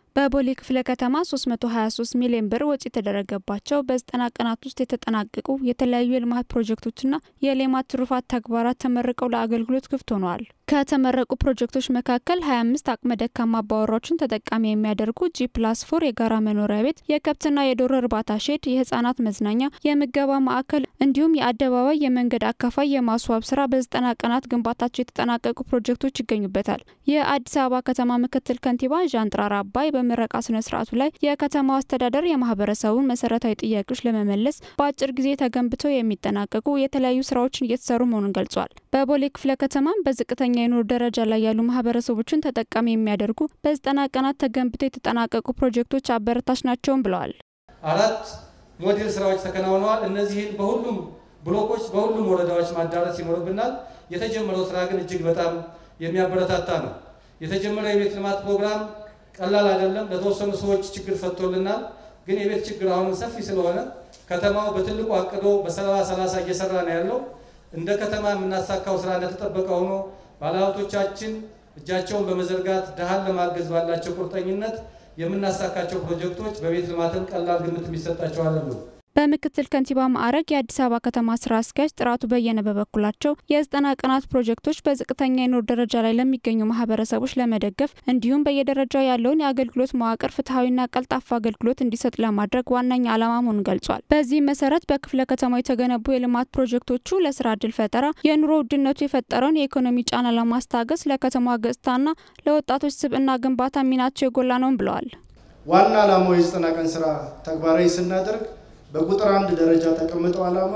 በቦሌ ክፍለ ከተማ 323 ሚሊዮን ብር ወጪ የተደረገባቸው በዘጠና ቀናት ውስጥ የተጠናቀቁ የተለያዩ የልማት ፕሮጀክቶችና የሌማት ትሩፋት ተግባራት ተመርቀው ለአገልግሎት ክፍት ሆነዋል። ከተመረቁ ፕሮጀክቶች መካከል 25 አቅመ ደካማ አባወራዎችን ተጠቃሚ የሚያደርጉ ጂ ፕላስ ፎር የጋራ መኖሪያ ቤት፣ የከብትና የዶሮ እርባታ ሼድ፣ የህጻናት መዝናኛ፣ የምገባ ማዕከል እንዲሁም የአደባባይ የመንገድ አካፋይ የማስዋብ ስራ በዘጠና ቀናት ግንባታቸው የተጠናቀቁ ፕሮጀክቶች ይገኙበታል። የአዲስ አበባ ከተማ ምክትል ከንቲባ ዣንጥራር አባይ በምረቃ ስነ ስርዓቱ ላይ የከተማው አስተዳደር የማህበረሰቡን መሰረታዊ ጥያቄዎች ለመመለስ በአጭር ጊዜ ተገንብተው የሚጠናቀቁ የተለያዩ ስራዎችን እየተሰሩ መሆኑን ገልጿል። በቦሌ ክፍለ ከተማም በዝቅተኛ የኑሮ ደረጃ ላይ ያሉ ማህበረሰቦችን ተጠቃሚ የሚያደርጉ በዘጠና ቀናት ተገንብተው የተጠናቀቁ ፕሮጀክቶች አበረታች ናቸውም ብለዋል። አራት ሞዴል ስራዎች ተከናውነዋል። እነዚህን በሁሉም ብሎኮች በሁሉም ወረዳዎች ማዳረስ ይኖርብናል። የተጀመረው ስራ ግን እጅግ በጣም የሚያበረታታ ነው። የተጀመረው የቤት ልማት ፕሮግራም ቀላል አይደለም። ለተወሰኑ ሰዎች ችግር ፈቶልናል። ግን የቤት ችግር አሁንም ሰፊ ስለሆነ ከተማው በትልቁ አቅዶ በሰባ ሰላሳ እየሰራ ነው ያለው። እንደ ከተማ የምናሳካው ስራ እንደተጠበቀ ሆኖ ባለሀብቶቻችን እጃቸውን በመዘርጋት ድሃን ለማገዝ ባላቸው ቁርጠኝነት የምናሳካቸው ፕሮጀክቶች በቤት ልማትም ቀላል ግምት የሚሰጣቸው አይደሉም። በምክትል ከንቲባ ማዕረግ የአዲስ አበባ ከተማ ስራ አስኪያጅ ጥራቱ በየነ በበኩላቸው የዘጠና ቀናት ፕሮጀክቶች በዝቅተኛ የኑሮ ደረጃ ላይ ለሚገኙ ማህበረሰቦች ለመደገፍ እንዲሁም በየደረጃው ያለውን የአገልግሎት መዋቅር ፍትሐዊና ቀልጣፋ አገልግሎት እንዲሰጥ ለማድረግ ዋነኛ ዓላማ መሆኑን ገልጿል። በዚህ መሰረት በክፍለ ከተማው የተገነቡ የልማት ፕሮጀክቶቹ ለስራ እድል ፈጠራ፣ የኑሮ ውድነቱ የፈጠረውን የኢኮኖሚ ጫና ለማስታገስ፣ ለከተማዋ ገጽታና ለወጣቶች ስብዕና ግንባታ ሚናቸው የጎላ ነውም ብለዋል። ዋና ዓላማው የዘጠና ቀን ስራ ተግባራዊ ስናደርግ በቁጥር አንድ ደረጃ ተቀምጠው ዓላማ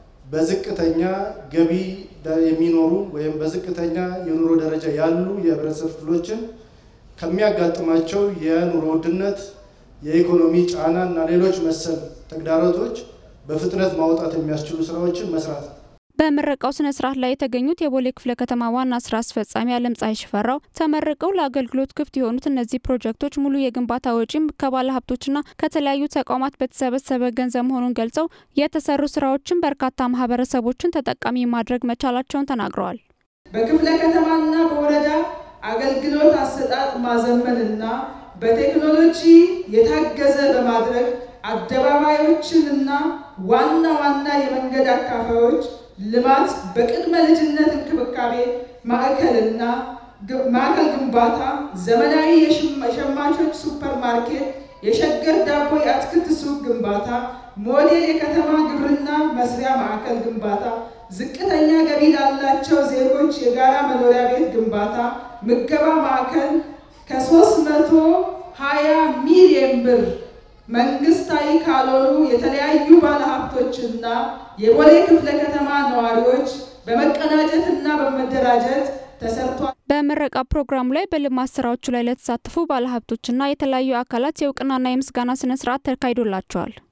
በዝቅተኛ ገቢ የሚኖሩ ወይም በዝቅተኛ የኑሮ ደረጃ ያሉ የህብረተሰብ ክፍሎችን ከሚያጋጥማቸው የኑሮ ውድነት፣ የኢኮኖሚ ጫና እና ሌሎች መሰል ተግዳሮቶች በፍጥነት ማውጣት የሚያስችሉ ስራዎችን መስራት ነው። በምረቃው ስነ ስርዓት ላይ የተገኙት የቦሌ ክፍለ ከተማ ዋና ስራ አስፈጻሚ አለም ፀሐይ ሽፈራው ተመርቀው ለአገልግሎት ክፍት የሆኑት እነዚህ ፕሮጀክቶች ሙሉ የግንባታ ወጪም ከባለ ሀብቶችና ከተለያዩ ተቋማት በተሰበሰበ ገንዘብ መሆኑን ገልጸው የተሰሩ ስራዎችን በርካታ ማህበረሰቦችን ተጠቃሚ ማድረግ መቻላቸውን ተናግረዋል። በክፍለ ከተማና በወረዳ አገልግሎት አሰጣጥ ማዘመንና በቴክኖሎጂ የታገዘ በማድረግ አደባባዮችንና ዋና ዋና የመንገድ አካፋዮች ልማት በቅድመ ልጅነት እንክብካቤ ማዕከልና ማዕከል ግንባታ፣ ዘመናዊ የሸማቾች ሱፐር ማርኬት፣ የሸገር ዳቦ የአትክልት ሱቅ ግንባታ፣ ሞዴል የከተማ ግብርና መስሪያ ማዕከል ግንባታ፣ ዝቅተኛ ገቢ ላላቸው ዜጎች የጋራ መኖሪያ ቤት ግንባታ፣ ምገባ ማዕከል ከሶስት መቶ ሀያ ሚሊዮን ብር መንግስታዊ ካልሆኑ የተለያዩ ባለሀብቶችና የቦሌ ክፍለ ከተማ ነዋሪዎች በመቀናጀትና በመደራጀት ተሰርቷል። በምረቃ ፕሮግራሙ ላይ በልማት ስራዎቹ ላይ ለተሳተፉ ባለሀብቶችና የተለያዩ አካላት የእውቅናና የምስጋና ስነ ስርዓት ተካሂዶላቸዋል።